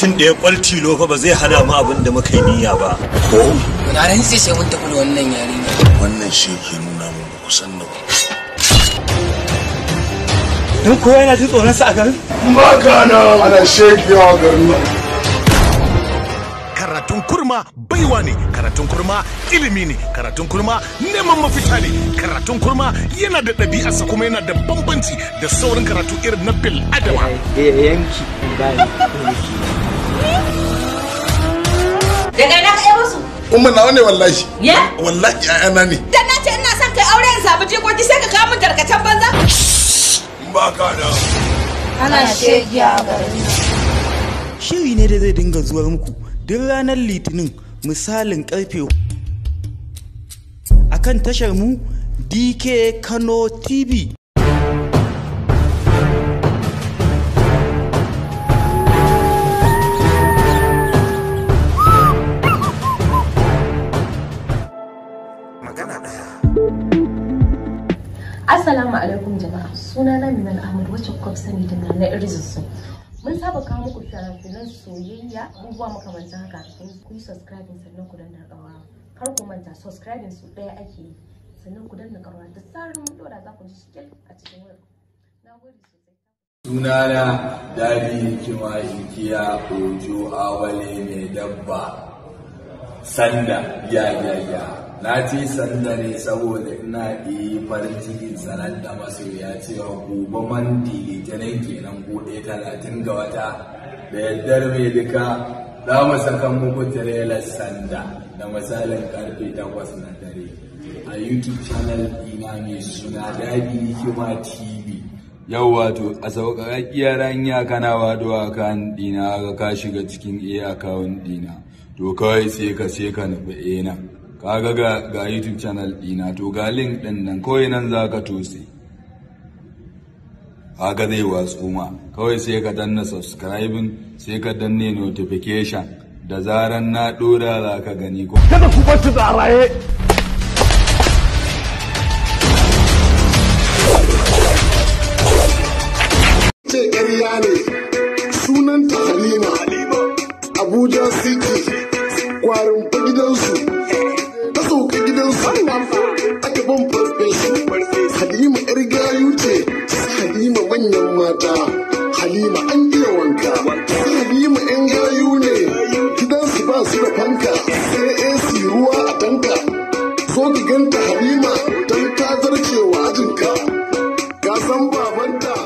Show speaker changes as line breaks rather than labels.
mutum ɗaya kwaltilo fa ba zai hana mu abin da muka yi niyya ba
ko
na ran sai sai mun tafi da wannan yarinya
wannan shi ke nuna mun ba kusan da ku
don kowa yana jin tsoron sa a garin
baka nan ana shekewa garin nan
karatun kurma baiwa ne karatun kurma ilimi ne karatun kurma neman mafita ne karatun kurma yana da ɗabi'arsa kuma yana da bambanci da saurin karatu irin na bil adama
yanki
Daga ina ka yi musu?
umma nawa ne wallahi
Ya?
wallahi ƴaƴana ne
Dan na ce ina son kai aure in samu jikoki sai ka kawo min tarkacen banza?
baka nan
Ana shegiya a garin
shiri ne da zai dinga zuwar muku duk ranar litinin misalin karfe akan tashar mu dk kano tv
Assalamu alaikum jama'a suna na Minal Ahmad wacce kuka fi sani da na Irzisu. Mun saba kawo muku fina-finan soyayya abubuwa makamantan haka ku yi subscribing sannan ku danna ƙawa. Kar ku manta subscribing su ɗaya ake yi sannan ku danna ƙawa da tsarin mun dora za ku ji shikil a cikin wayar. Na gode sosai.
sunana dadi kima inkiya ojo awale mai dabba sanda ya ya ya na ce sanda ne saboda ina yi farin cikin sanar da masoya cewa gobe man litinin kenan gobe talatin ga wata da yaddar mai duka za mu saka muku tirelar sanda da misalin karfe takwas na dare a youtube channel ina mai suna dadi kima tv yau wato a sauƙaƙƙiyar hanya kana waduwa kan ɗina ga ka shiga cikin a akawun ɗina to kawai sai ka sai ka nufi a nan kaga ga ga youtube channel ɗina to ga link ɗin nan kawai nan za ka tose kaga zai watsu ma kawai sai ka danna subscribing sai ka danne notification da zaran na ɗora za ka gani ko
kada ku bar su da raye
ce ƙarya ne sunanta halima abuja city kwarin fa gidansu ta sauka gidansu aka ban farfesu halima yar gayu ce sai halima manyan mata halima an iya wanka sai halima yan gayu ne gidansu ba su da fanka sai ac ruwa a tanka so ki ganta halima don ta zarcewa ajinka ka san babanta